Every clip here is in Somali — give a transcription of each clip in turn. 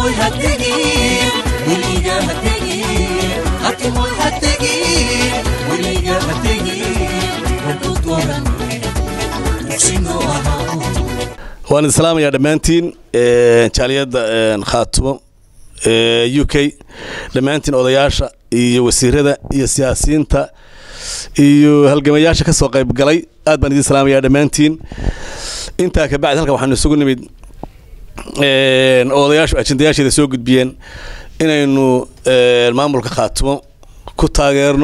hatimoy hategin weliga hategin hatimoy hategin weliga hategin wadudooran dugsinoo ahaa waan islaamayaa dhammaantiin jaaliyadda khaatumo u k dhammaantiin odayaasha iyo wasiirada iyo siyaasiyiinta iyo halgamayaasha ka soo qayb galay aad baan idin salaamayaa dhammaantiin intaa kabacdi halkan waxaanu isugu nimid odayaashu ajendayaasheeda soo gudbiyeen inaynu maamulka khaatumo ku taageerno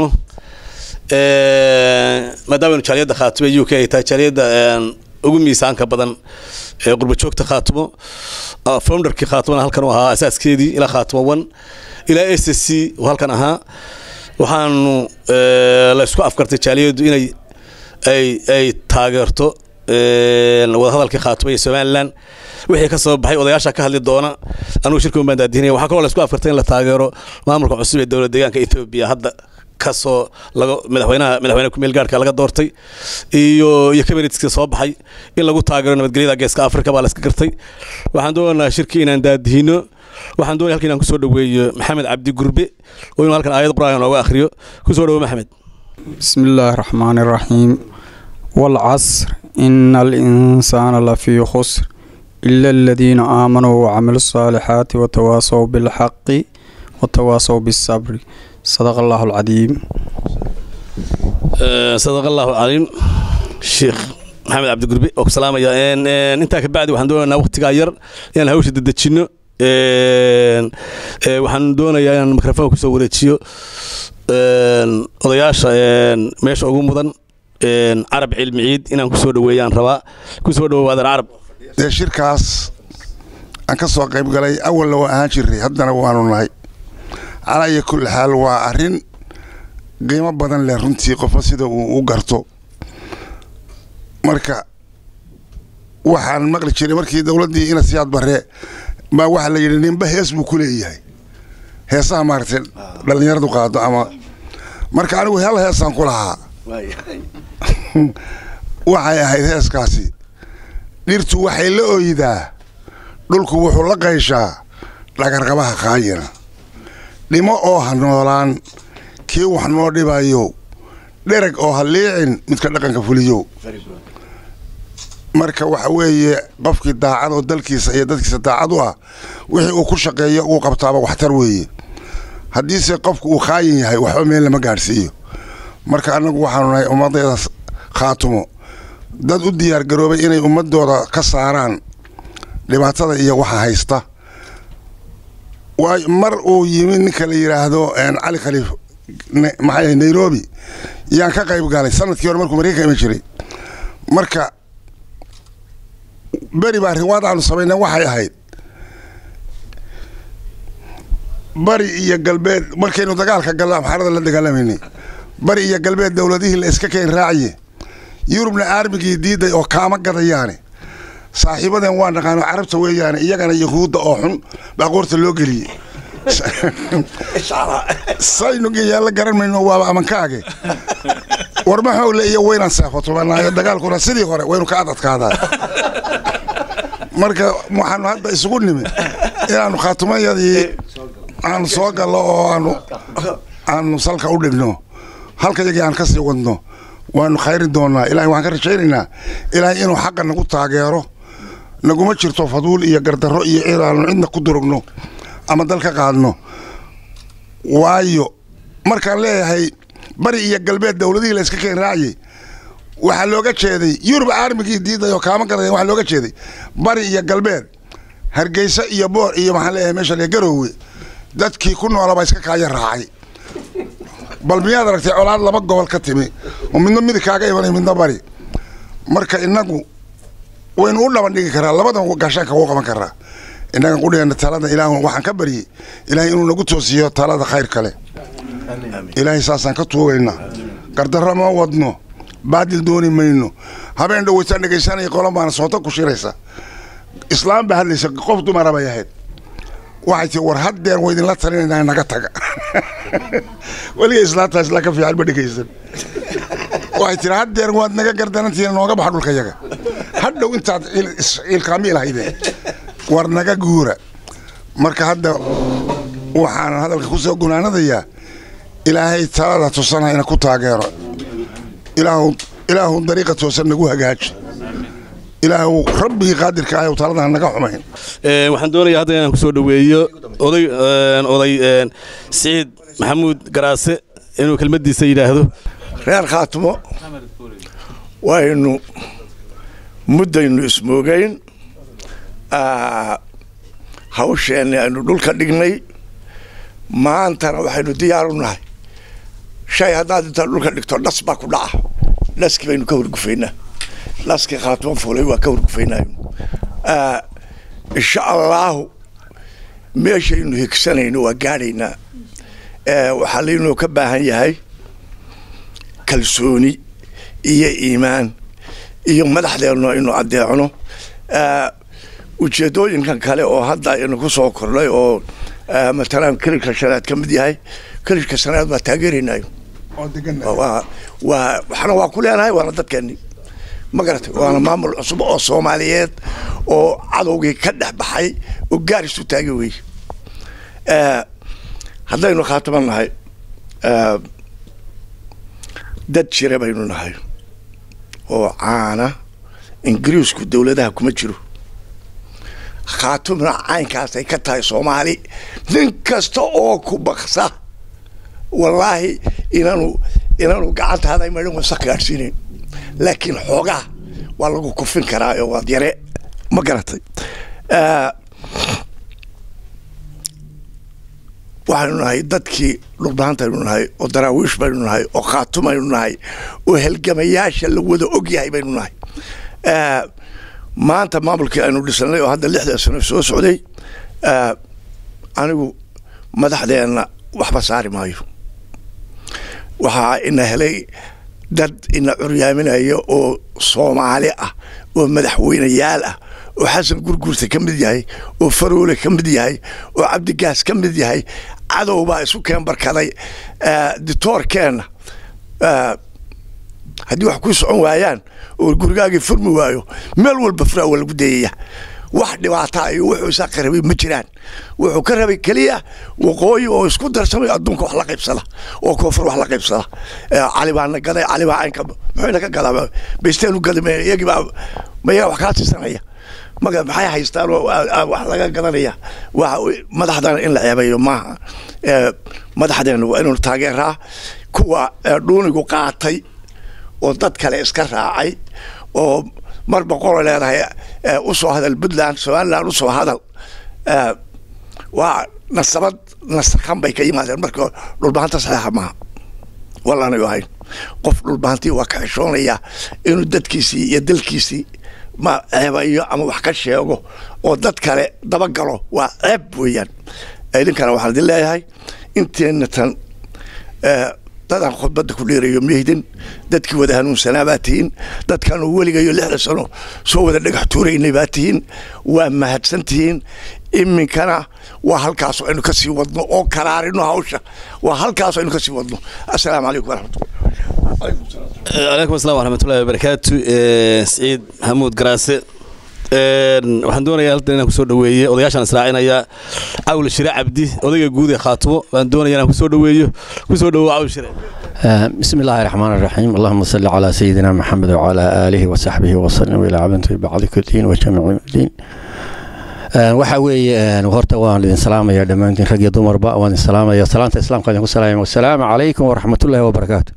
maadaamanu jaaliyadda khaatumo u k ay tahay jaaliyadda ugu miisaanka badan ee qurbajoogta khaatumo founderkii khaatumona halkan u ahaa asaaskeedii ilaa khaatumo one ilaa s s c uu halkan ahaa waxaanu la isku afkartay jaaliyaddu inay ay ay taageerto wadahadalkii khaatumo iyo somalilan wixii ka soo baxay odayaasha ka hadli doona anugu shirka baan daadihinaya waxaa kaloo la isku afkartay in la taageero maamulka cusub ee dowlad deegaanka etoobiya hadda kasoo laga madaxweynaha madaxweyne ku meel gaarhka laga doortay iyo iyo kabinetska soo baxay in lagu taageero nabadgelyada geeska afrika baa la iska gartay waxaan doonaynaa shirkii inaan daadihino waxaan doonaya halkan inaan kusoo dhoweeyo maxamed cabdi gurbe oo inuu halkan aayad qur-aan nooga akhriyo kusoo dhowo maxamed بسم الله الرحمن الرحيم والعصر إن الإنسان لفي خسر إلا الذين آمنوا وعملوا الصالحات وتواصوا بالحق وتواصوا بالصبر صدق الله العظيم sadaq allahu caliim sheekh maxamed cabdi gurbe oo ku salaamaya intaa kabacdi waxaan doonaynaa waqtigaa yar inaan hawsha dedejino waxaan doonayaa inaan mikrofon kusoo wareejiyo odayaasha meesha ugu mudan carab cilmi ciid inaan kusoo dhaweeyaan rabaa kusoo dhawaadan carab dee shirkaas aan ka soo qayb galay awalna waa ahaan jiray haddana waanu nahay calaa iyo kulli xaal waa arrin qiimo badan leh runtii qofba sida uu u garto marka waxaan maqli jiray markii dowladdii ina siyaad barre baa waxaa la yidhi ninba hees buu ku leeyahay heesaha maaragtay dhallinyaradu qaado ama marka anigu hal heesaan ku lahaa waxay ahayd heeskaasi dhirtu waxay la ooydaa dhulku wuxuu la qayshaa dhagarqabaha qaayina dhimo oo ha noolaan kii wax noo dhibayo dhereg oo ha liicin midka dhaqanka fuliyo marka waxa weeye qofkii daacad oo dalkiisa iyo dadkiisa daacad u ah wixii uu ku shaqeeyo uu qabtaaba waxtar weeye haddiise qofku uu khaayin yahay waxba meel lama gaadhsiiyo marka annagu waxaanu nahay ummaddeeda khaatumo dad u diyaar garoobay inay ummadooda ka saaraan dhibaatada iyo waxa haysta waay mar uu yimi ninka la yidhaahdo cali khaliif maxay nairobi yaan ka qayb galay sanadkii hore markuu mareykan iman jiray marka beri baa riwaad aanu samayna waxay ahayd bari iyo galbeed markaynu dagaalka galno amxaarada la dagaalamayna bari iyo galbeed dowladihii la iska keen raaciye yurubna aarmigii diiday oo kaama gadayaane saaxiibaden waa naqaano carabta weeyaane iyagana yahuudda oo xun baa qoorta loo geliyey saynugiyaa la garan mayno waaba amankaage war maxowle iyo waynaan seefotumanaayo dagaalkuna sidii hore waynu ka adadkaadaa marka waxaanu hadda isugu nimi inaanu khaatumayadii aanu soo gallo oo aanu aanu salka u dhigno halka yagii aan kasii wadno waanu khayri doonaa ilahay waxaan ka rajaynaynaa ilaahay inuu xaqa nagu taageero naguma jirto faduul iyo gardarro iyo inaanu cidna ku durugno ama dal ka qaadno waayo markaan leeyahay bari iyo galbeed dowladihii la iska keen raaciyey waxaa looga jeeday yurub aarmigii diiday oo kaama gadaya waxaa looga jeeday bari iyo galbeed hargeysa iyo boor iyo maxaan leeyahay meesha le garoowe dadkii ku noolabaa iska kaaya raacay bal miyaad aragtay colaad laba gobol ka timi oo midna midig kaaga imanay midna bari marka inagu waynu u dhaban dhigi karaa labadan gaashaanka wuu qaban karaa innagan qudhigeena talada ilaah waxaan ka baryey ilaahay inuu nagu toosiyo talada khayr kale ilaahay saasaan ka tuugaynaa gardarro ma wadno baadil dooni mayno habeen dhoweytaan dhegaysanaya qolan baana soonta ku shiraysa islaam baa hadlaysa qof dumara bay ahayd waxay tii war haddeer wa idinla talinaynaa naga taga weliga islaamtaa isla ka fiican ma dhegaysan waxay tiri haddeer waad naga gardarantihiin nooga baxa dhulka yaga hadhow intaad ciilkaamiil haydeen war naga guura marka hadda waxaanan hadalka ku soo gunaanadayaa ilaahay talada tusanhayna ku taageero ilaahu ilaahu dariiqa toosan nagu hagaaji ilaahu rabbigii qaadirka ahay taladan naga xumayn Ee, waxaan doonayaa hadda inaan kusoo dhoweeyo oday een, oday een, siciid maxamuud garaase inuu kelmadiisa yidhaahdo reer khaatimo waynu muddaynu ismoogayn Ah, hawsheenni aynu dhulka dhignay maantana waxaynu diyaar u nahay shay haddaad intaad dhulka dhigto dhas baa ku dhaca dhaskii baynu ka horgufaynaa dhaskii khaatimo fuulay waa ka horgufaynaayo Ah, insha allaahu meeshaynu higsanayno waa gaadhaynaa Eh, waxaa laynoo ka baahan yahay kalsooni iyo iimaan iyo madaxdeennu aynu adeecno Eh, ujeedooyinkan kale oo hadda aynu ku soo kordhay oo eh, matalan kelishka shanaad ka mid yahay kelishka shanaad waa taageeraynayo waa waa waxna waa ku leenahay waana dadkeeni ma garatay waana maamul cusub oo soomaaliyeed oo cadowgii ka dhex baxay oo gaarisu taagi wey Eh, haddaynu khaatiman nahay eh, dad jira baynu nahay oo caana ingiriisku dowladaha kuma jiro khaatimna caynkaasay ka tahay soomaali nin kasta oo ku baksa wallaahi inaanu inaanu gacantaada marin wasa gaadhsiinayn laakiin xoogaa waa lagu kufin karaa oo waad yare ma garatay Eh, waxaynu nahay dadkii dhulbaantaynu nahay oo daraawiish baynu nahay oo khaatumaynu nahay oo helgamayaasha la wada ogyahay baynu nahay Eh, maanta maamulkii aynu dhisanay oo hadda lixda sano soo socday eh, anigu madaxdeenna waxba saari maayo waxaa ina helay dad ina curyaaminaya oo soomaali ah oo madaxweyneyaal ah oo xasan gurguurta ka mid yahay oo faroole ka mid yahay oo cabdigaas ka mid yahay cadow baa isu keen barkaday Eh, ditoorkeenna eh, haddii wax ku socon waayaan oo gurigaagii furmi waayo meel walba furaa waa lagu dayaya wax dhibaataa iyo wuxuu isaa ka rabay ma jiraan wuxuu ka rabay keliya waqooyi oo isku darsamay adduunka wax la qaybsada oo koonfur wax la qaybsada Eh, cali baana gaday cali baa caynka muxuuna ka gadaa baysteenu gadame iyagii baa ma iyaga wax kaa tisanaya maga maxay haystaan oo ah, ah, wax laga gadanaya waa madaxdana in la ceebayo maaha Eh, madaxdeena waa inuu taageeraa kuwa eh, dhuunigu qaatay oo dad kale iska raacay oo mar boqolo leedahay eh, u soo hadal puntland somaliland u soo hadal Eh, waa nasabad nasakhan bay ka yimaadeen marka dhulbahanta saxeexa maaha wallaanayu ahayn qof dhulbahantii waa ka xishoonaya inuu dadkiisii iyo dalkiisii ma ceebayo ama wax ka sheego oo dad kale dabagalo waa ceeb weeyaan idinkana waxaan idin leeyahay inteenna tan eh, dadaan khudbadda ku dheerayo miyahdin dadkii wada hanuunsanaa baa tihiin dadkaanu weligayo lixda sano soo wada dhagax tuuraynay baa tihiin waa mahadsan tihiin iminkana waa halkaas aynu ka sii wadno oo karaarino hawsha waa halkaas aynu ka sii wadno assalaamu calaykum waraxmatullah calaykum asalaam waraxmatullahi wabarakaatu Ee, siciid maxamuud garaase Een, waxaan doonayaa halkan inaan kusoo dhoweeye odayaashaan israacinaya cawl shire cabdi odayga guud ee khaatumo waan doonayaa inaan kusoo dhoweeyo kusoo dhowow cawl shire آه، بسم الله الرحمن الرحيم اللهم صل على سيدنا محمد وعلى آله وصحبه وسلم إلى عبد بعض كل دين وجميع الدين آه، waxa weeye een, horta waan idin salaamaya dhammaantiin rag iyo dumarba waan idin salaamaya salaanta islaamka idinku salaamaya wasalaamu calaykum waraxmatullaahi wabarakaatu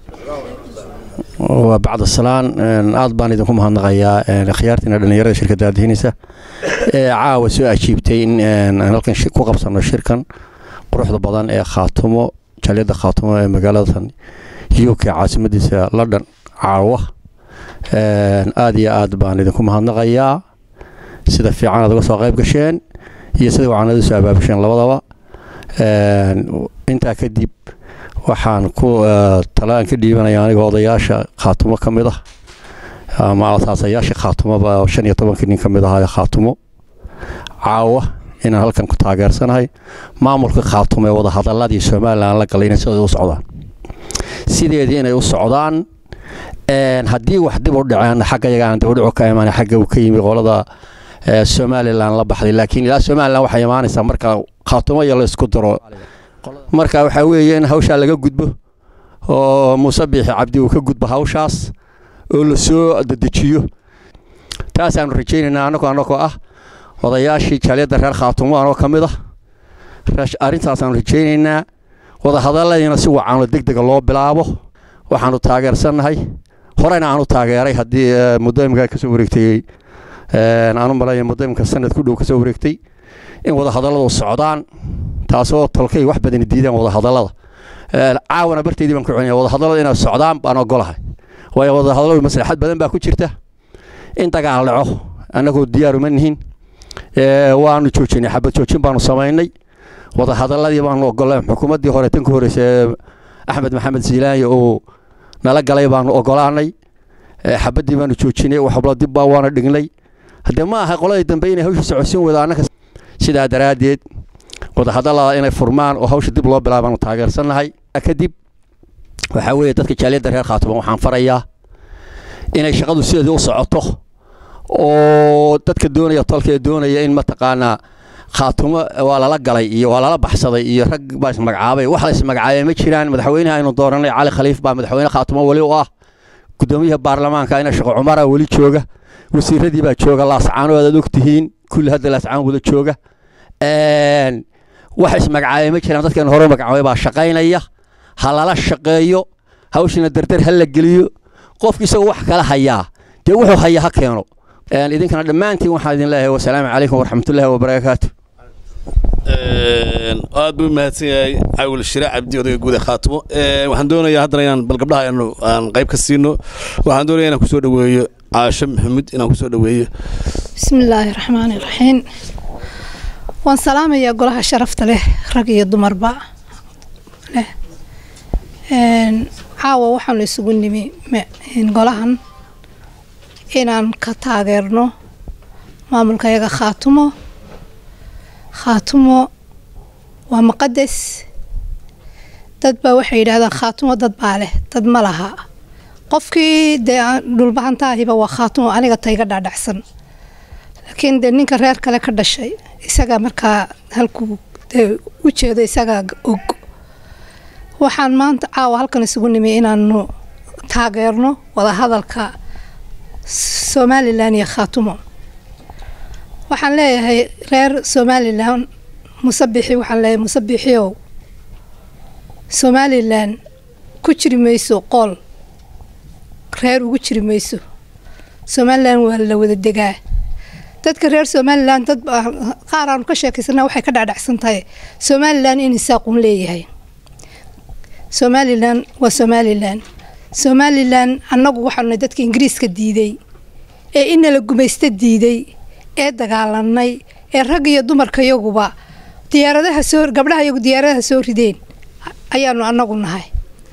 waa bacda salaan een, aad baan idinku mahadnaqayaa een, khiyaartiina dhallinyarada shirkadda aadihinaysa ee caawa soo ajiibtay in een, aan halkan shi- ku qabsano shirkan quruxda badan ee khaatumo jaliyadda khaatumo ee magaaladan uk caasimadiisa london caawa Een, aad iyo aad baan idinku mahadnaqayaa sida fiican aad uga soo qayb gasheen iyo sida wacan aad usoo abaabasheen labadaba Een, intaa kadib waxaan ku eh, talaan ka dhiibanaya aniga odayaasha khaatumo ka mid ah ama asaasayaasha khaatumoba oo shan iyo tobankii nin ka mid ahaa ee khaatumo caawa inaan halkan ku taageersanahay maamulka khaatumo ee wadahadaladii somalilan la galay inay sidooda u socdaan sideedii inay u socdaan Een, haddii wax dib u dhaceen xagga yaga aan dibudhicu ka imaan xagga uu ka yimi qolada ee, somalilan la baxday laakiin ilaa somalilan waxay imaanaysaa marka khaatumo iyo la isku daro marka waxaa weeye in hawshaa laga gudbo oo muuse biixi cabdi uu ka gudbo hawshaas oo la soo dedejiyo taasaanu rajaynaynaa annagoo annagoo ah odayaashii jaaliyadda reer khaatumo anoo ka mid ah rash- arrintaasaan rajaynaynaa wadahadalladiina si wacanoo deg dega loo bilaabo waxaanu taageersannahay horena aanu taageeray haddii eh, muddo imika kasoo wareegtay eh, aanu malaya muddo imika sanad ku dhow kasoo wareegtay in wadahadalladu socdaan taasoo tolkay wax badan diidaan wadahadallada Eh, caawana barteydii baan ku celinaya wadahadallada inay socdaan baan ogolahay waayo wadahadalladu maslaxad badan baa ku jirta in dagaal dhaco annagoo diyaar uma nihin Eh, waanu joojinay xabad joojin baanu samaynay wadahadaladii baanu ogolay xukuumaddii hore tan ka horeysa ee axmed maxamed siilaanyi uu nala galay baanu ogolaanay Eh, xabaddii baanu joojinay waxbla dib baa waana dhignay haddee ma aha qoladii dambe inay hawsha socodsiin wada annaka sidaa daraaddeed wadahadallada inay furmaan oo hawsha dib loo bilaabaanu taageersannahay kadib waxaa weeye dadka jaaliyadda reer khaatumo waxaan farayaa inay shaqadu sideedii u socoto oo dadka doonaya tolka ee doonaya in mataqaanaa khaatumo waa lala galay iyo waa lala baxsaday iyo rag baa ismagacaabay wax la ismagacaabay ma jiraan madaxweynaha aynu dooranay cali khaliif baa madaxweyne khaatumo weli u ah gudoomiyaha baarlamaanka ina shaqo cumara weli jooga wasiiradii baa jooga laascaano aad og tihiin kulli hadda laascaan wada jooga Een, wax ismagacaabay ma jiraan dadkan hore magacaabay baa shaqaynaya ha lala shaqeeyo hawshina dardar ha la geliyo qofki isagoo wax kala hayaa dee wuxuu haya ha keeno Een, idinkana dhammaantiin waxaan idin leeyahay wasalaamu calaykum waraxmatullaahi wabarakaatu Een, aad buu mahadsan yahay cawil shire cabdi odayga guud ee khaatumo Een, waxaan doonayaa haddana inaan bal gabdhaha aanu aan qayb ka siino waxaan doonayaa inaan kusoo dhaweeyo caasho maxamuud inaan kusoo dhaweeyo بسم الله الرحمن الرحيم waan salaamayaa golaha sharafta leh rag iyo dumarba leh Een, caawa waxaanu isugu nimi me- een, golahan inaan ka taageerno maamulkayaga khaatumo khaatumo waa muqadas dad baa waxay yidhaahdaan khaatumo dad baa leh dad ma laha qofkii dee aan dhulbahantaahiba waa khaatumo aniga tayga dhaadhacsan laakiin dee ninka reer kale ka dhashay isaga markaa halkuu dee u jeedo isagaa g- og waxaan maanta caawa halkan isugu nimi inaanu taageerno wadahadalka somalilan iyo khaatumo waxaan leeyahay reer somalilan musabixi waxaan leeyahay musabixiow somalilan ku jiri mayso qool reer ugu jiri mayso somalilan waa la wada degaa dadka reer somalilan dad baa- qaar aanu ka sheekaysana waxay ka dhacdhacsan tahay somalilan in isaaqun leeyahay somalilan waa somalilan somalilan annagu waxaanu nahay dadka ingiriiska diiday ee inala gumaysta diiday ee dagaalanay ee rag iyo dumarka yaguba diyaaradaha soo gabdhaha yagu diyaaradaha soo rideen ayaanu annagu nahay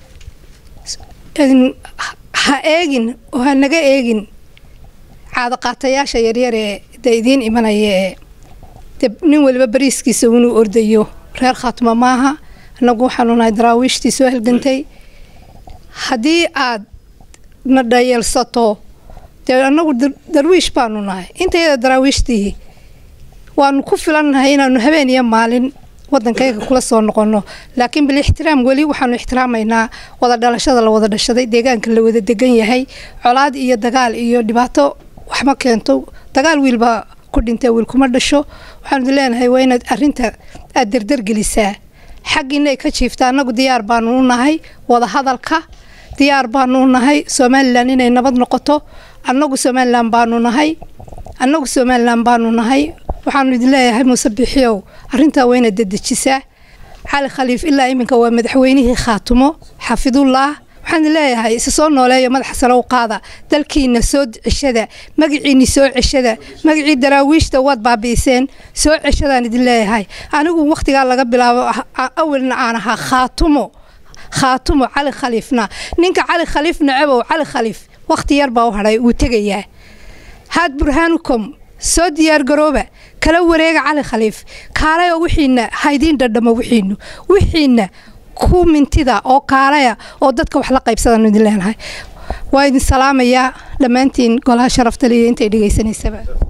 In- ha eegin oo ha naga eegin caadaqaatayaasha yaryar ee dee idiin imanaya ee dee nin waliba bariiskiisa inuu ordayo reer khaatuma maaha annagu waxaanu nahay daraawiishtii soo halgantay haddii aad na dhayeelsato dee annagu dar- darwiish baanu nahay intayada daraawiishtii waanu ku filannahay inaanu habeen iyo maalin waddankayga kula soo noqono laakiin bil ixtiraam weli waxaanu ixtiraamaynaa wada dhalashada la wada dhashaday deegaanka la wada degan yahay colaad iyo dagaal iyo dhibaato waxma keento dagaal wiilbaa ku dhintay wiil kuma dhasho waxaanu idin leenahay waa inaad arinta aad derdergelisaa xaggiinay ka jiifta annagu diyaar baanu u nahay wada hadalka diyaar baanu u nahay somalilan inay nabad noqoto annagu somalilan baanu nahay annagu somalilan baanu nahay waxaanu idin leeyahay muuse bixiyow arrintaa waa inaad dedejisaa cali khaliif ilaa iminka waa madaxweynihii khaatumo xafidullah waxaan idin leeyahay isa soo nooleeyo madaxa sare u qaada dalkiina soo ceshada magaciini soo ceshada magacii daraawiishta waad baabi'iseen soo ceshadaan idin leeyahay anigu wakhtigaa laga bilaabo ah- ah- awalna aan ahaa khaatumo khaatumo cali khaliifna ninka cali khaliif nacabow cali khaliif wakhti yar baa u hadhay wuu tegayaa haad burhaanukom soo diyaargarooba kala wareega cali khaliif kaalaya wixiina haydiin dhadhamo wixiinu wixiina ku mintida oo kaalaya oo dadka wax la qaybsadaan idin leenahay waa idin salaamayaa dhammaantiin golaha sharafta liya intay dhegaysanaysaba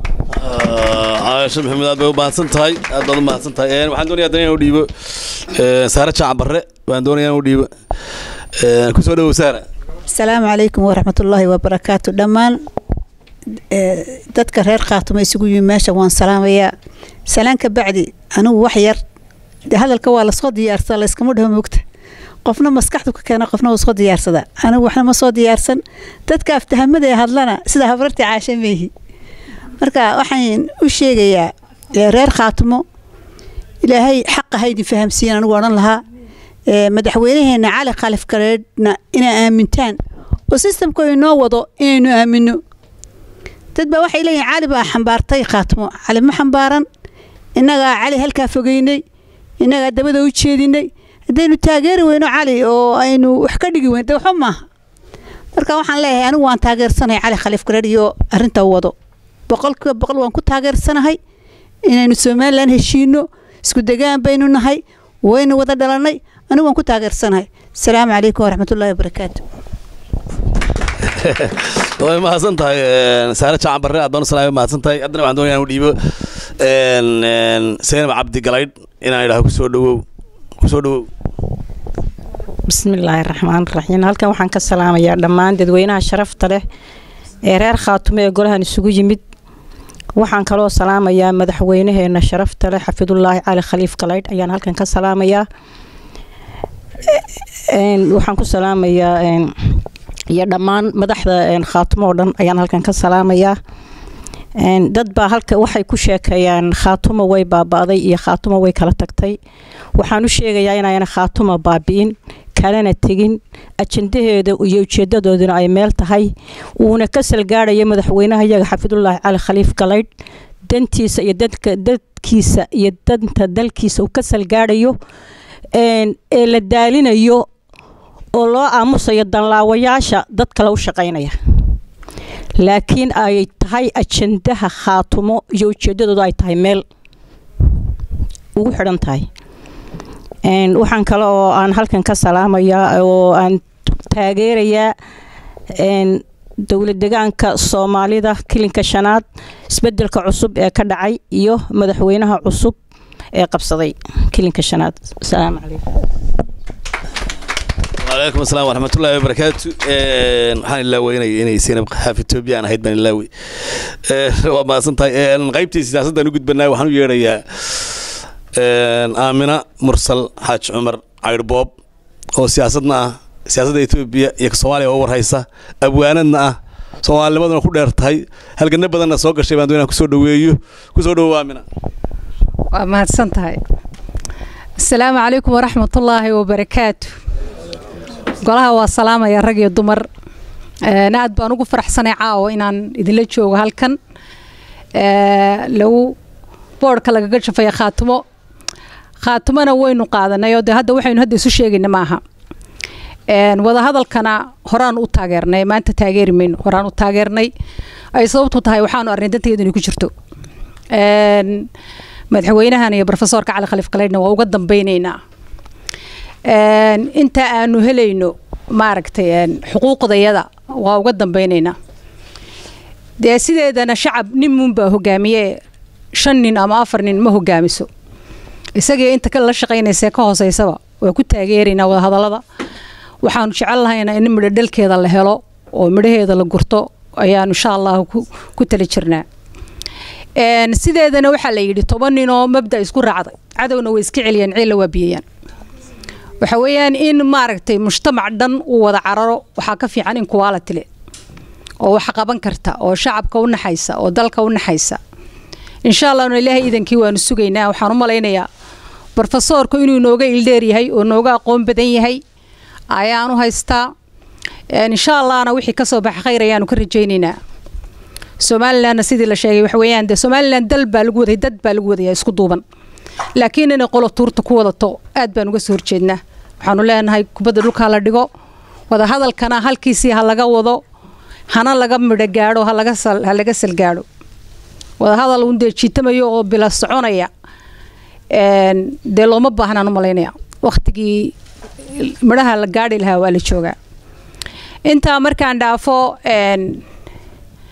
caasho maxamed aad bay u mahadsan tahay aad baad u mahadsan tahay Een, waxaan doonayaa haddana inaan u dhiibo een, saare jaacan barre baan doonayaa inaan u dhiibo Een, kusoo dhawow saara asalaamu calaykum waraxmatullaahi wabarakaatu dhammaan eh, dadka reer khaatumo isugu yimi meesha waan salaamayaa salaan ka bacdi anigu wax yar dee hadalka waa lasoo diyaarsadaa layskama dhaho moogta qofna maskaxdu ka keena qofna wuu soo diyaarsada anigu waxna ma soo diyaarsan dadka aftahamada ee hadlana sida habartii caashe meehi marka waxaan u sheegayaa eh, reer khaatumo ilaahay xaqa haydin fahamsiiyan anigu odhan lahaa Eh, madaxweynaheena cali khalif gareedhna inaa aamintaan oo sistamku inoo wado inaynu aamino dad baa waxay leeyihin cali baa xambaartay khaatimo cali ma xambaaran innagaa cali halkaa fogeynay innagaa dabada u jeedinay haddaynu taageeri weyno cali oo aynu wax ka dhigi weyn de waxba maaha marka waxaan leeyahay anigu waan taageersanahay cali khalif gareedh iyo arrinta wado boqolkiiba boqol waan ku taageersanahay inaynu somalilan heshiino isku degaan baynu nahay waynu wada dhalanay anigu waan ku taageersanahay asalaamu calaykum waraxmatullaahi wabarakaatu way mahadsan tahay een, saare jaacan barre aad baan u salaamay mahadsan tahay haddana waxaan doonayaa inaan u dhiibo een, een, seynab cabdi galaydh inaan idhaho kusoo dhawow kusoo dhawow bismillaahi raxmaan raxiim halkan waxaan ka salaamayaa dhammaan dadweynaha sharafta leh ee reer khaatumo ee golahan isugu yimid waxaan kaloo salaamayaa madaxweynaheena sharafta leh xafidullaahi cali khaliif galaydh ayaan halkan ka salaamayaa Een, waxaan ku salaamayaa een, iyo dhammaan madaxda een, khaatumo oo dhan ayaan halkan ka salaamayaa Een, dad baa halka waxay ku sheekeeyaan khaatumo way baaba'day iyo khaatumo way kala tagtay waxaan u sheegayaa inayna khaatumo baabi'in kalena tegin ajandaheeda iyo ujeedadooduna ay meel tahay uuna ka salgaadhayo madaxweynaha iyaga xafidullaahi cali khaliif galaydh dantiisa iyo dadka dadkiisa iyo danta dalkiisa uu ka salgaadhayo een, ee la daalinayo oo loo aamusayo danlaawayaasha dad kale u shaqaynaya laakiin ay tahay ajandaha khaatumo iyo ujeedadoodu ay tahay meel ugu xidhan tahay Een, waxaan kale oo aan halkan ka salaamayaa oo aan taageerayaa een, dowlad degaanka soomaalida kilinka shanaad isbedelka cusub ee ka dhacay iyo madaxweynaha cusub ee qabsaday kilinka shanaad asalaamu calaykum وعليكم السلام ورحمة الله وبركاته waxaan ilaaweynaya inay Zainab Xaaf Ethiopia aan ahayd baan ilaawey waa maasantahay qaybtii siyaasaddan u gudbanay waxaan u yeerayaa Aamina Mursal Xaaj Cumar Cayrbob oo siyaasadna ah siyaasadda Ethiopia iyo ka Soomaaliya oo warhaysa abwaanadna ah Soomaalimaduna ku dheer tahay halgana badanna soo gashay baan doonaa kusoo dhaweeyo kusoo dhawo Aamina waa mahadsan tahay asalaamu calaykum waraxmatullaahi wabarakaatu golaha waa salaamaya rag iyo dumar Een, aad baan ugu faraxsanay caawa inaan idinla joogo halkan Ee, lagu boodhka lagaga jafaya khaatumo khaatumona waynu qaadanay oo de hadda waxaynu hadda isu sheegayna maaha Een, wadahadalkana horaan u taageernay maanta taageeri mayno horaan u taageernay ay sababtu tahay waxaanu arnay danteedu inay ku jirto Een, madaxweynahan iyo profesorka cali khaliif galeydhna waa uga dambeyneynaa Een, inta aanu helayno maaragtay een, xuquuqdayada waa uga dambeyneynaa dee sideedana shacab nin muunbaa hogaamiye shan nin ama afar nin ma hogaamiso isagii inta ka la shaqaynaysa ka hooseysaba waa ku taageeraynaa wadahadallada waxaanu jecel lahayna in midho dhalkeeda la helo oo midhaheeda la gurto ayaanu insha allahu ku, ku tali jirnaa Een, sideedana waxaa la yidhi toban ninoo mabda isku raacday cadowna way iska celiyaan ciilla waa biyayaan waxa weeyaan in maaragtay mujtamac dhan uu wada cararo waxaa ka fiican in kuwaala tile oo wax qaban karta oo shacabka u naxaysa oo dalka u naxaysa insha allahna ilaahay iidankii waanu sugaynaa waxaan u malaynayaa brofesoorku inuu nooga ildheer yahay oo nooga aqoon badan yahay ayaanu haystaa Een, insha allahna wixii kasoo baxa khayr ayaanu ka rajaynaynaa somalilandna sidii la sheegay waxa weeyaan dee somaliland dal baa lagu waday dad baa lagu wadaya isku duuban laakiin inay qolo tuurta ku wadato aad baan uga soo horjeednaa waxaanu leenahay kubadda dhulka la dhigo wada hadalkana halkiisii ha laga wado hana laga midho gaadho ha laga sal ha laga salgaadho wada hadal un dee jiitamayo oo bila soconaya Een, dee looma baahnaan u malaynaya waqtigii midhaha la gaadhi lahaa waa la joogaa intaa markaan dhaafo een,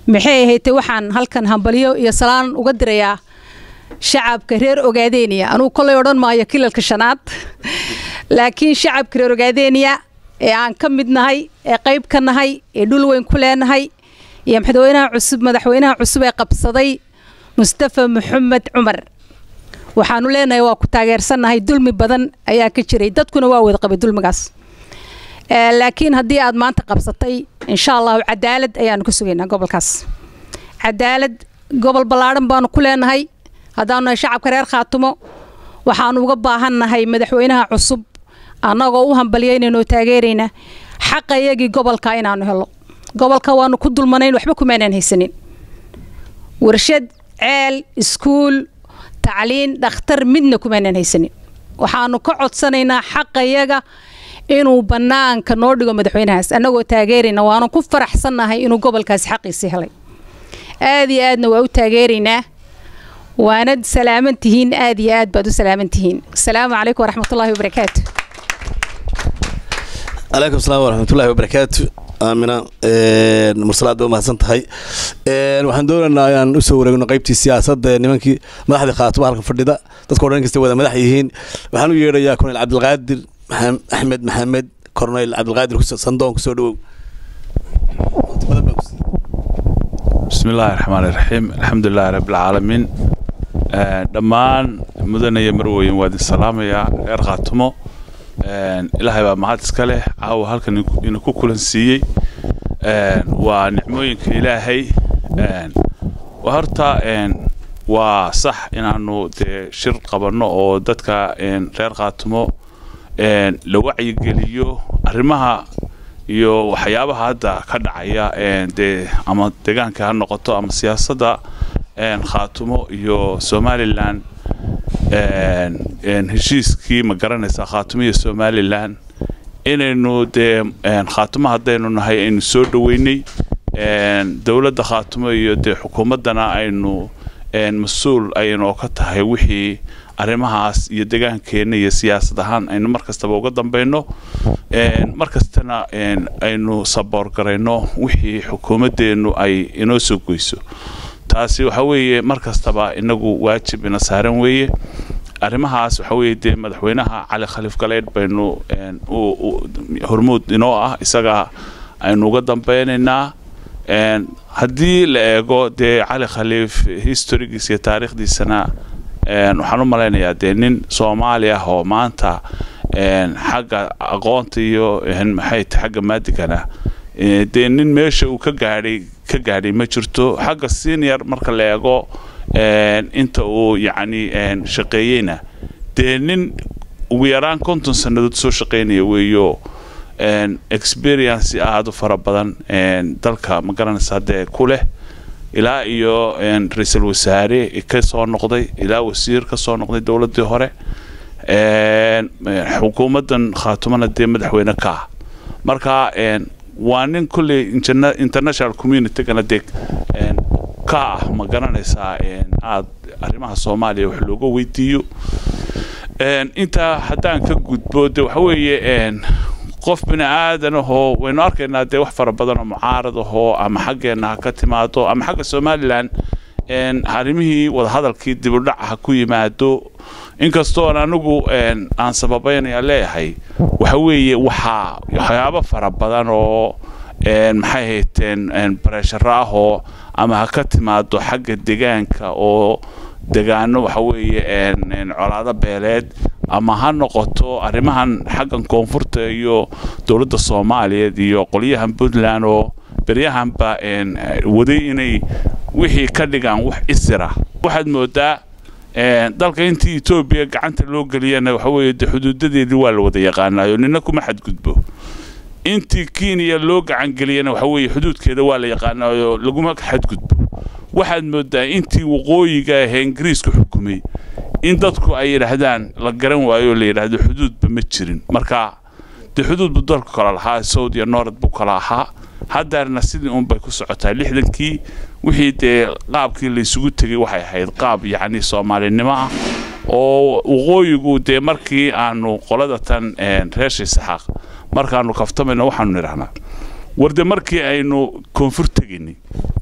maxay ahayd waxaan halkan hambalyo iyo salaan uga dirayaa shacabka reer ogaadeeniya anugu kollay odhan maayo kilalka shanaad laakiin shacabka reer ogaadeeniya ee aan ka mid nahay ee qayb ka nahay ee dhul weyn ku leenahay iyo madaxweynaha cusub madaxweynaha cusub ee qabsaday mustafa maxamed cumar waxaanu leenahay waa ku taageersannahay dulmi badan ayaa ka jiray dadkuna waa wada qabay dulmigaas laakiin haddii aad maanta qabsatay insha allahu cadaalad ayaanu ka sugaynaa gobolkaas cadaalad gobol ballaadhan baanu ku leenahay haddaanu nahay shacabka reer khaatumo waxaanu uga baahannahay madaxweynaha cusub annagoo u hambalyaynayna oo taageerayna xaqa iyagii gobolka inaanu helo gobolka waanu ku dulmanayn waxba kumaanan haysanin warshad ceel iskuul tacliin dhakhtar midna kumaanan haysanin waxaanu ka codsanaynaa xaqa iyaga inuu bannaanka noo dhigo madaxweynahaas annagoo taageerayna waanu ku faraxsannahay inuu gobolkaasi xaqiisii helay aad iyo aadna waa u taageeraynaa waanad salaaman tihiin aad iyo aad baad u salaaman tihiin asalaamu calaykum waraxmatullaahi wabarakaatu calaykum asalaam waraxmatullaahi wabarakaatu aamina mursalaad ba umahadsan tahay waxaan doonaynaa inaan usoo wareegno qaybtii siyaasadda ee nimankii madaxdii khaatuma halka fadhida dadka o dhan kasta wada madax yihiin waxaan u yeedhayaa korneyl cabdilqaadir axmed maxamed korneyl cabdilqaadir sandoon kusoo dhawow بسم الله الرحمن الرحيم الحمد لله رب العالمين dhammaan mudanaya marweyn waa idin salaamayaa reer khaatumo ilaahay baa mahad iska leh caawa halkan ina ku kulansiiyey waa nicmooyinka ilaahay horta waa sax inaanu dee shir qabanno oo dadka reer khaatumo la wacyigeliyo arrimaha iyo waxyaabaha hadda ka dhacaya dee ama deegaanka ha noqoto ama siyaasadda khaatumo iyo somalilan heshiiskii ma garanaysaa khaatumo iyo somalilan inaynu dee khaatumo haddaynu nahay aynu soo dhoweynay dowladda khaatumo iyo dee xukuumaddana aynu mas-uul aynu ka tahay wixii arrimahaas iyo deegaankeenna iyo siyaasad ahaan aynu mar kastaba uga dambayno mar kastana aynu saboor garayno wixii xukuumaddeennu ay inoo soo goyso taasi waxa weeye mar kastaba inagu waajib ina saaran weeye arrimahaas waxa weeye dee madaxweynaha cali khaliif galeydh baynu hormuud inoo ah isaga aynu uga dambeynaynaa haddii la eego dee cali khaliif historigiisa iyo taariikhdiisana waxaan u malaynayaa dee nin soomaali ah oo maanta xagga aqoonta iyo maxay tahay xagga maadigana dee nin meesha uu ka gaadhay ka gaadhay ma jirto xagga senior marka la eego inta uu yacni shaqeeyeyna dee nin ugu yaraan konton sannadood soo shaqeynaya weeyo experience aada u fara badan dalka ma garanaysaa dee ku leh ilaa iyo ra-iisul wasaare ka soo noqday ilaa wasiir ka soo noqday dowladdii hore xukuumaddan khaatumana dee madaxweyne ka ah marka waa nin kolley international communitygana dee ka ah ma garanaysaa aada arrimaha soomaaliya wax looga weydiiyo intaa haddaan ka gudbo de waxa weeye qof bini aadan ahoo waynu arkaynaa dee wax fara badan oo mucaarad ahoo ama xaggeenna ha ka timaado ama xagga somalilan arrimihii wadahadalkii dibudhac ha ku yimaado inkastoon anigu aan sababeynaya leeyahay waxa weeye waxaa waxyaabo fara badan oo maxay hayteen baresharo ahoo ama ha ka timaado xagga degaanka oo degaano waxa weeye colaado beeleed ama ha noqoto arrimahan xaggan koonfurta iyo dowladda soomaaliyeed iyo qolyahan puntland oo beryahanba waday inay wixii ka dhigaan wax isira waxaad moodaa dalka intii etoobiya gacanta loo geliyana waxa weeye de xuduudadeedii waa la wada yaqaanaayo nina kuma xadgudbo intii kenya loo gacangeliyana waxa weeye xuduudkeeda waa la yaqaanaayo laguma xadgudbo waxaad moodaa intii waqooyiga ahee ingiriiska xukumay in dadku ay yidhaahdaan la garan waayo oo la yidhaahdo xuduudba ma jirin marka dee xuduud buu dalku kala lahaa sawd iyo noorad buu kala ahaa haddaarna sidii unbay ku socotaa lixdankii wixii dee qaabkii laysugu tegay waxay ahayd qaab yacni soomaalinimo ah oo waqooyigu dee markii aanu qolada tan reesha saxaaq markaanu kaftamayno waxaanu nidhahnaa warde markii aynu koonfur tegaynay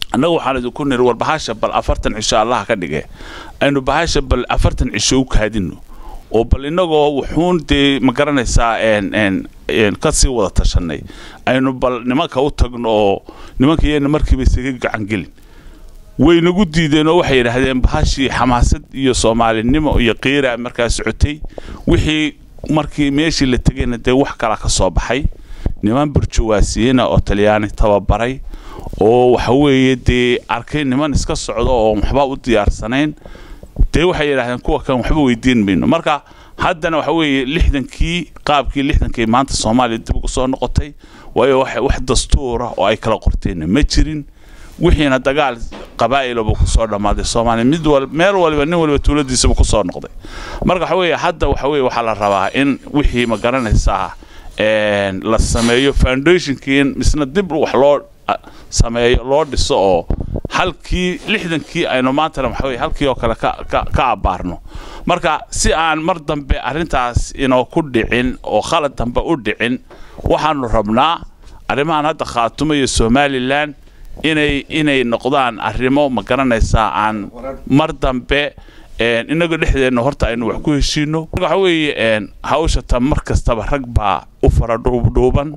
annagu waxaan idinku niri war bahasha bal afartan cisho allaha ka dhige aynu bahasha bal afartan cisho u kaadino oo bal innagoo wuxuun dee ma garanaysaa ka sii wada tashanay aynu bal nimanka u tagno oo nimanka iyana markiiba isaga gacangelin way nagu diideen oo waxay yidhaahdeen bahashii xamaasad iyo soomaalinimo iyo qiira markaa socotay wixii markii meeshii la tegayna dee wax kala ka soo baxay niman burjuwaasiyina oo talyaani tababaray oo waxa weeye dee arkay niman iska socdo oo waxba u diyaarsanayn dee waxay yidhahdeen kuwa kan waxba weydiin mayno marka haddana waxa weeye lixdankii qaabkii lixdankii maanta soomaaliya dib ugu soo noqotay waayo wax dastuura oo ay kala qorteenna ma jirin wixiina dagaal qabaa'ilaba kusoo dhammaaday soomaaliya mid wal meel waliba nin waliba tuuladiisaba kusoo noqday marka waxa weeye hadda waxa weeye waxaa la rabaa in wixii ma garanaysaa la sameeyo foundationkii misna dib wax loo sameeyo loo dhiso oo halkii lixdankii aynu maantana waxa weye halkii oo kale ka abbaarno marka si aan mar dambe arrintaas inoo ku dhicin oo khalad dambe u dhicin waxaanu rabnaa arrimahan hadda khaatumo iyo somalilan inay inay noqdaan arrimo ma garanaysaa aan mar dambe inagoo dhexdeenna horta aynu wax ku heshiino waxa weeye hawsha tan mar kastaba rag baa u fara dhuubdhuuban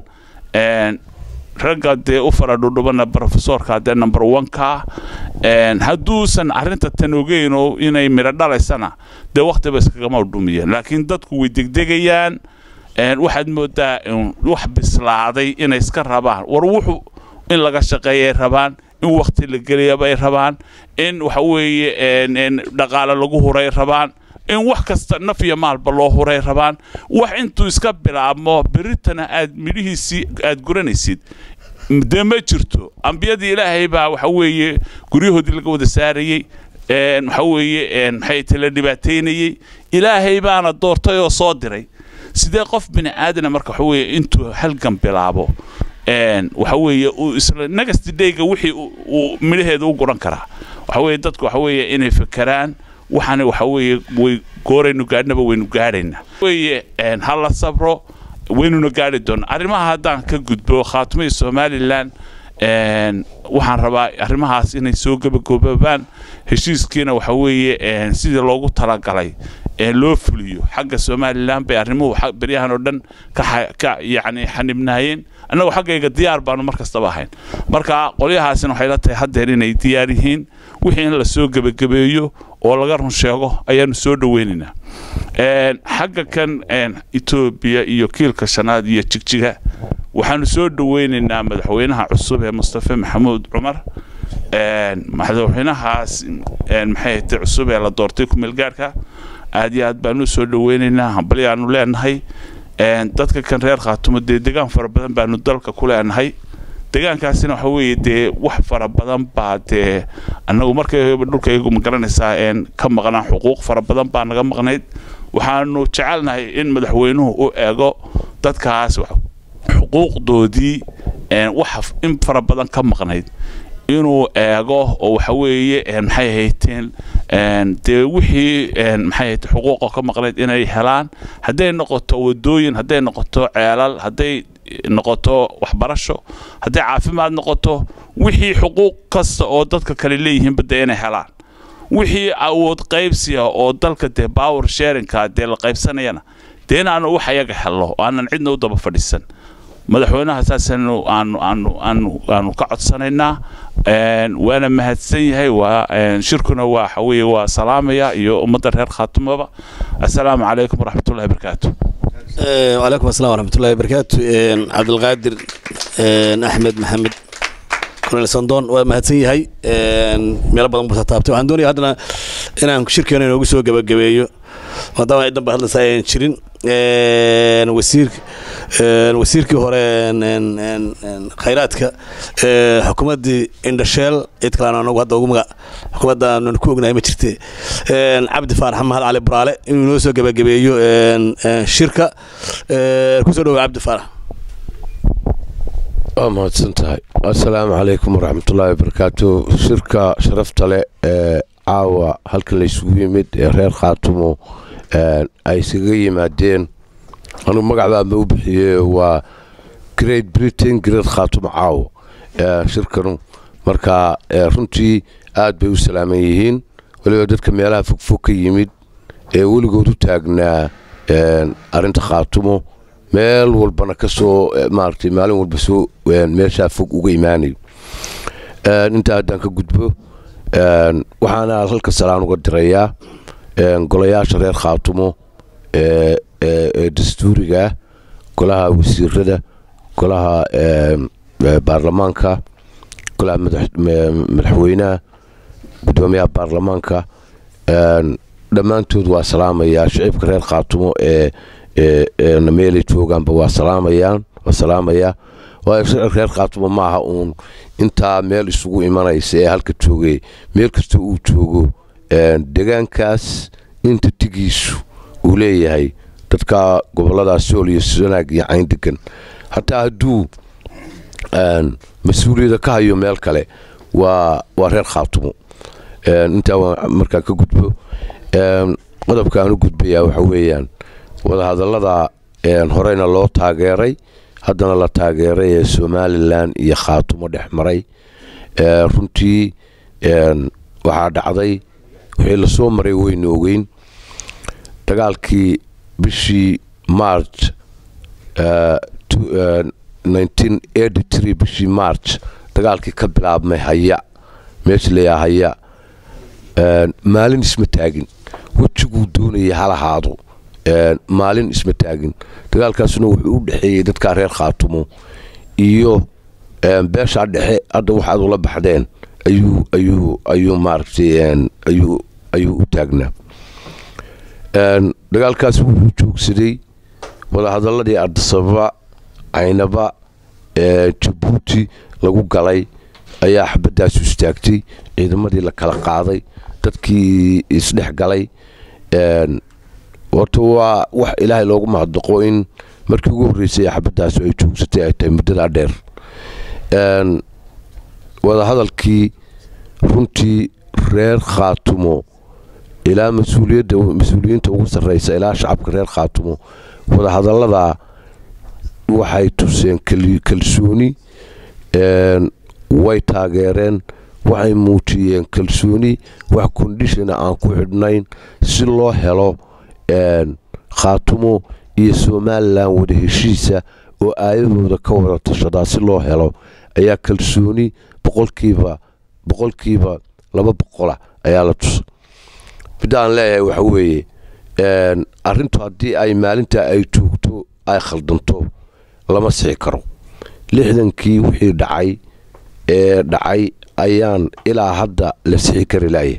ragga dee u fara dhuudhubanna brofesorka dee number one-ka hadduusan arrinta tan ogeyno inay midho dhalaysana dee wakhtiba iskagama dhumiyeen laakiin dadku way degdegayaan waxaad moodaa wax bislaaday inay iska rabaan war wuxuu in laga shaqeeyay rabaan in wakhti la geliyabay rabaan in waxa weeye dhaqaale lagu huray rabaan in wax kasta naf iyo maalba loo huray rabaan wax intuu iska bilaabmo beritana aad midhihiisii aad guranaysid dee ma jirto ambiyadii ilaahay baa waxa weeye guryahoodii laga wada saarayey waxa weeye maxay tala dhibaataynayey ilaahay baana doortay oo soo diray sidee qof bini aadana marka waxa weeye intuu halgan bilaabo waxa weeye uu isla next dayga wixii uu midhaheeda u guran karaa waxa weeye dadku waxa weeye inay fekeraan waxaana waxa weeye way gooraynu gaadhnaba waynu gaadhaynaa weeye ha la sabro waynuna gaadhi doonaa arrimaha haddaan ka gudbo khaatimo iyo somalilan waxaan rabaa arrimahaas inay soo gabagaboobaan heshiiskiina waxa weeye sidii loogu talagalay loo fuliyo xagga somalilan bay arrimuhu beryahan oo dhan ka yacni xanibnaayeen annagoo xaggayga diyaar baanu mar kastaba ahayn marka qolyahaasina waxay la tahay haddeer inay diyaar yihiin wixii in la soo gebagabeeyo oo laga run sheego ayaanu soo dhoweynaynaa xagga kan etoobiya iyo kiilka shanaad iyo jigjiga waxaanu soo dhoweynaynaa madaxweynaha cusub ee mustafe maxamuud cumar madaxweynahaas maxay hatay cusub ee la doortay kumeelgaarka aad iyo aad baanu soo dhoweynaynaa hambalyaanu leenahay dadka kan reer khaatumo dee degaan fara badan baanu dalka ku leenahay degaankaasina waxa weeye dee wax fara badan baa dee annagu markayba dhulkaygu ma garanaysaa ka maqnaan xuquuq fara badan baa naga maqnayd waxaanu jecelnahay in madaxweynuhu u eego dadkaas xuquuqdoodii wax in fara badan ka maqnayd inuu eego oo waxa weeye maxay hayteen dee wixii maxay hayte xuquuqa ka maqnayd inay helaan hadday noqoto wadooyin hadday noqoto ceelal hadday noqoto waxbarasho hadday caafimaad noqoto wixii xuquuq kasta oo dadka kale leeyihiinba dee inay helaan wixii awood qaybsiya oo dalka dee power sharinka dee la qaybsanayana dee inaanu wax ayaga helno oo aanan cidna u daba fadhiisan madaxweynaha saasanu aanu aanu aanu aanu ka codsanaynaa waana mahadsan yahay waa shirkuna waa waxa weeye waa salaamaya iyo ummadda reer khaatumaba assalaamu calaykum waraxmatullahi wabarakaatu وعليكم السلام ورحمة الله وبركاته عبد القادر أحمد محمد كونيل صندون ومهدسن yahay meelo badan buu taabtay waxaan doonayaa haddana inaan shirkeena inoogu soo gabagabeeyo maadaama cidan ba hadlaysa ayaan jirin wasiir wasiirkii hore khayraadka xukuumaddii indhasheel cid kalean anagu hadda ugu magac xukuumadda aanu ku ognahay ma jirte cabdi faarax mahad cali buraale inuu inoo soo gabagabeeyo shirka kusoo dhawo cabdi faarax waa mahadsan tahay assalaamu calaykum waraxmatullaahi wabarakaatu shirka sharafta leh ee caawa halkan laysugu yimid ee reer khaatumo ay isaga yimaadeen anugu magacbaama u bixiyey waa great britain great khaatumo caawa shirkanu marka runtii aad bay u salaaman yihiin weliba dadka meelaha fogfog ka yimid ee weligood u taagnaa arrinta khaatumo meel walbana ka soo maaragtay maalin walba soo meeshaa fog uga imaanayo intaa haddaan ka gudbo waxaana halka salaan uga dirayaa golayaasha reer khaatumo ee dastuuriga golaha wasiirada golaha baarlamaanka golaha madaxweynaha gudoomiyaha baarlamaanka dhammaantood waa salaamayaa shicibka reer khaatumo ee meelay joogaanba waa salaamayaan waa salaamayaa waayo shicibka reer khaatumo maaha uun intaa meel isugu imanaysa ee halka joogay meel kasta uu joogo degaankaas inta tigiisu uu leeyahay dadka goboladaas sool iyo sanaag iyo cayn degan hataa hadduu mas-uuliyada ka hayo meel kale waa waa reer khaatumo intaa waa markaa ka gudbo qodobka aan u gudbayaa waxa weeyaan wadahadallada horeyna loo taageeray haddana la taageeray ee somalilan iyo khaatumo dhex maray runtii waxaa dhacday wixii lasoo maray weyna ogeyn dagaalkii bishii march bishii march dagaalkii ka bilaabmay haya meesha layaa haya maalin isma taagin wejiguu doonaya halahaado maalin isma taagin dagaalkaasuna wuxuu u dhexeeyey dadka reer khaatumo iyo beeshaa dhexe hadda waxaad ula baxdeen ayuu ayuu ayuu maaragtay ayuu ayuu u taagnaa dagaalkaas wuxuu joogsaday wadahadaladii ardasababa caynaba jabuuti lagu galay ayaa xabadaasu istaagtay ciidamadii la kala qaaday dadkii isdhex galay horta waa wax ilaahay loogu mahadnaqo in markii ugu horreysay xabadaasu ay joogsatay ay tahay muddadaa dheer wadahadalkii runtii reer khaatumo ilaa mas-uuliyadda mas-uuliyiinta ugu sarreysa ilaa shacabka reer khaatumo wadahadalladaa waxay tuseen kalsooni way taageereen waxay muujiyeen kalsooni wax kondishona aan ku xidhnayn si loo helo khaatumo iyo somalilan wada heshiisa oo aayadooda ka wada tashadaa si loo helo ayaa kalsooni boqolkiiba boqolkiiba laba boqola ayaa la tusa midda aan leeyahay waxa weeye arrintu haddii ay maalinta ay joogto ay khaldanto lama sixi karo lixdankii wixii dhacay ee dhacay ayaan ilaa hadda la sixi kari laaya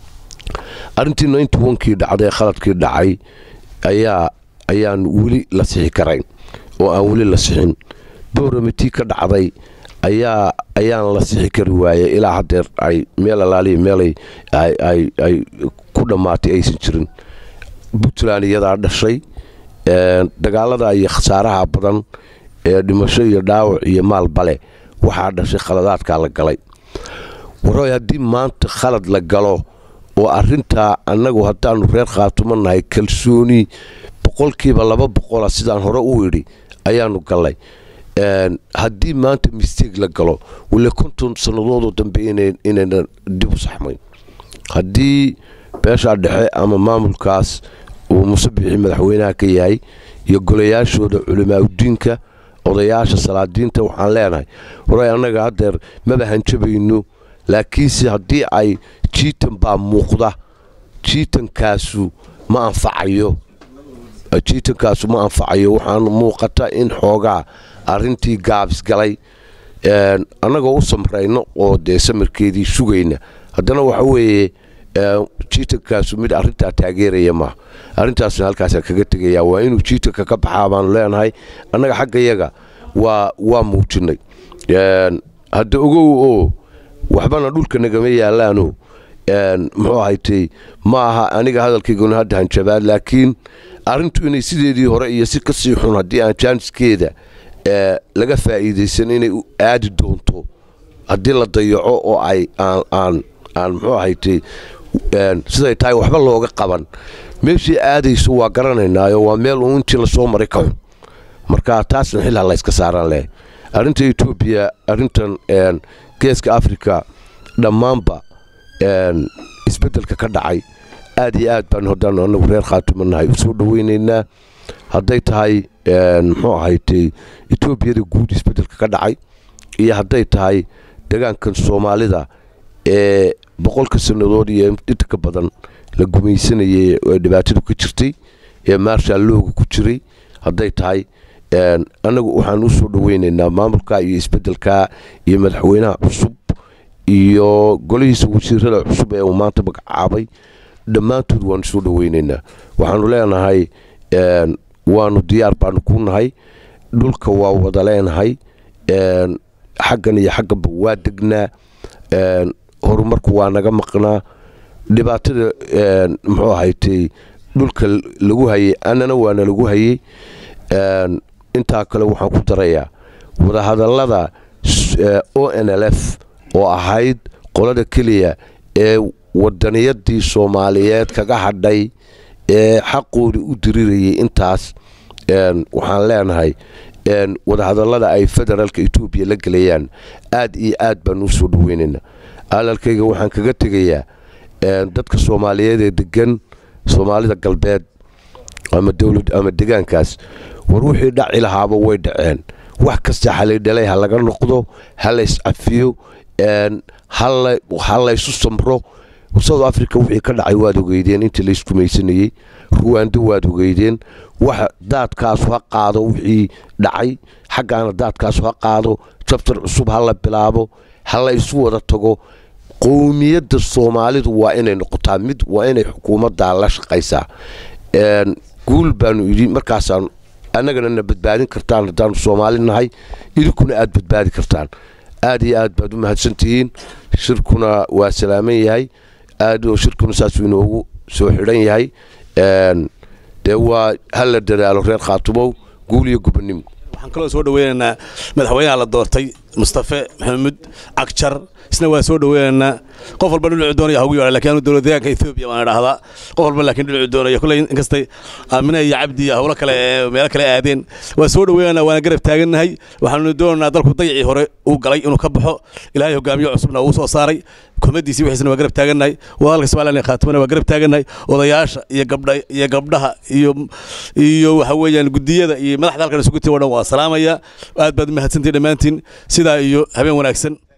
arrintii ninty onkii dhacday khaladkii dhacay ayaa ayaan weli la sixi karayn oo aan weli la sixin booramitii ka dhacday ayaa ayaan la sixi kari waaya ilaa haddeer ay meel alaaliya meelay ay ku dhammaatay aysan jirin puntland iyadaa dhashay dagaalada iyo khasaaraha badan ee dhimasho iyo dhaawac iyo maal bale waxaa dhashay khaladaadkaa la galay waroy haddii maanta khalad la galo oo arintaa annagu haddaanu reer khaatumo nahay kalsooni boqolkiiba laba boqola sidaan hore u idhi ayaanu gallay haddii maanta misteeg la galo wille konton sannadoodoo dambe inayna dib u saxmayn haddii beeshaa dhexe ama maamulkaas uu musabixii madaxweynaha ka yahay iyo golayaashooda culimaauddiinka odayaasha salaadiinta waxaan leenahay waray annaga haddeer maba hanjabayno laakiinse haddii ay jiitan baa muuqda jiitankaasu ma anfacayo jiitankaasu ma anfacayo waxaan muuqata in xoogaa arintii gaabis galay annagoo u samrayno oo dee samarkeedii sugayna haddana waxa weeye jiitankaasu mid arintaa taageeraya maaha arrintaasna halkaasa kaga tegaya waa inuu jiitanka ka baxaa baanu leenahay annaga xaggayaga waa waa muujinay hadda ogow oo waxbana dhulka nagama yaalaano muxuu ahaytay ma aha aniga hadalkayguna hadda hanjabaad laakiin arrintu inay sideedii hore iyo si kasii xun haddii aan jaaniskeeda laga faa'iidaysan inay aadi doonto haddii la dayaco oo ay aan aan muxuu ahaytay siday tahay waxba looga qaban meeshii aadayso waa garanaynaayo waa meel uu intii lasoo maray ka xun marka taasna xilha layska saaraan leh arrinta etoobiya arrintan geeska afrika dhammaanba isbeddelka ka dhacay aad iyo aad baan haddaan anagu reer khaatuma nahay u soo dhoweynaynaa hadday tahay muxuu ahaytay etoobiyada guud isbeddelka ka dhacay iyo hadday tahay degaankan soomaalida ee boqolka sannadood iyo inta ka badan la gumaysanayay ee dhibaatadu ka jirtay ee maarshal looga ku jiray hadday tahay annagu waxaan u soo dhoweynaynaa maamulka iyo isbeddelka iyo madaxweynaha cusub iyo golihiisa wasiirada cusub ee uu maanta magacaabay dhammaantood waanu soo dhoweynaynaa waxaanu leenahay waanu diyaar baanu ku nahay dhulka waa wada leenahay xaggan iyo xagganba waa degnaa horumarku waa naga maqnaa dhibaatada muxuu ahaytay dhulka lagu hayay annana waana lagu hayay intaa kale waxaan ku darayaa wadahadallada o n l f oo ahayd qolada keliya ee wadaniyadii soomaaliyeed kaga hadhay ee xaqoodii u dirirayay intaas waxaan leenahay wadahadallada ay federaalka etoobiya la gelayaan aad iyo aad baan u soo dhoweynaynaa alalkayga waxaan kaga tegayaa dadka soomaaliyeed ee degan soomaalida galbeed ama dowlad ama degaankaas war wixii dhaci lahaaba way dhaceen wax kasta xalaydhalay ha laga noqdo ha lays cafiyo ha laysu samro south africa wixii ka dhacay waad ogeydeen intii layskumaysanayey ruwando waad ogeydeen wax daadkaasu ha qaado wixii dhacay xaggaana daadkaasu ha qaado jabtar cusub ha la bilaabo ha laysu wada tago qowmiyadda soomaalidu waa inay noqotaa mid waa inay xukuumaddaa la shaqaysaa guul baanu idhi markaasaan annagana na badbaadin kartaan haddaanu soomaali nahay idinkuna aad badbaadi kartaan aad iyo aad baad u mahadsantihiin shirkuna waa salaaman yahay aad shirkuna saasuu inoogu soo xidhan yahay dee waa ha la dadaalo reer khaatumow guul iyo gubannimo waxaan kaloo soo dhaweynaynaa madaxweynaha la doortay mustafe maxamuud cagjar isna waa soo dhaweynaynaa qof walba dhinacu doonaya hagu yeedha lakiin anu dowlad deegaanka etoobiya waan idhaahdaa qof walba laakiin dhinacu doonaya kulley inkastay aamina iyo cabdi iyo howlo kale ee meelo kale aadeen waa soo dhaweynaynaa waana garab taagannahay waxaanu doonaynaa dalku dayacii hore uu galay inuu ka baxo ilaahay hogaamiyo cusubna uu soo saaray kumadiisii wixiisna waa garab taagannahay wadalka somaliland ee khaatimana waa garab taagannahay odayaasha iyo gabdha iyo gabdhaha iyo iyo waxa weeyaan gudiyada iyo madaxda halkan isugu tiri oo dhan waa salaamaya aad baad u mahadsantihin dhammaantiin sidaa iyo habeen wanaagsan